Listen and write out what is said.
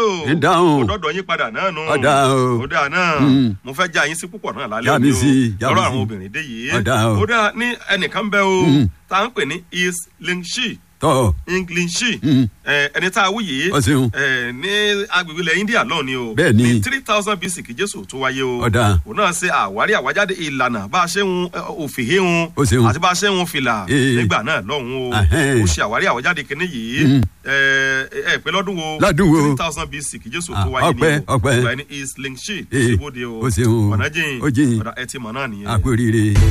Ń dáhùn. ó dọ́dọ̀ yín padà náà nù. Ọ̀dà o. ó dáa náà Mm. mo fẹ́ já yín sí púpọ̀ náà lálẹ́ Já mi òní o. sí, já mi lọ́rọ̀ sí. àwọn obìnrin dé yìí. Ọ̀dà o. ó dáa ní ẹnìkan bẹ́ o Mm. tá à ń pè ní islingshi tọ́ english Mm. ẹni tá a wú yìí Ó ṣeun. ẹ, ní agbègbè ilẹ̀ india lọ́ọ̀ ni o Bẹ́ẹ̀ ni. ní three thousand bc kí jésù tó wáyé o Ọ̀dà. òun náà ṣe àwárí àwájáde ìlànà bá a ṣe ń òfìhé ń Ó ṣeun. àti bá a ṣe ń fìlà Ee. nígbà náà lọ́hùn o Ahẹ́n. ó ṣe àwárí àwájáde kínní yìí Mm. ẹ ẹ pé lọ́dún wo Lọ́dún wo? three thousand bc kí jésù Ah, tó wáyé ọpẹ́, ni o ọpẹ́. ìgbà ẹni east link sheet Ee. ṣèbóde o Ó ṣeun o. ọ̀nà jìn Ó jìn. ọ̀dà ẹ ti mọ̀ náà nìyẹn. àpò rire.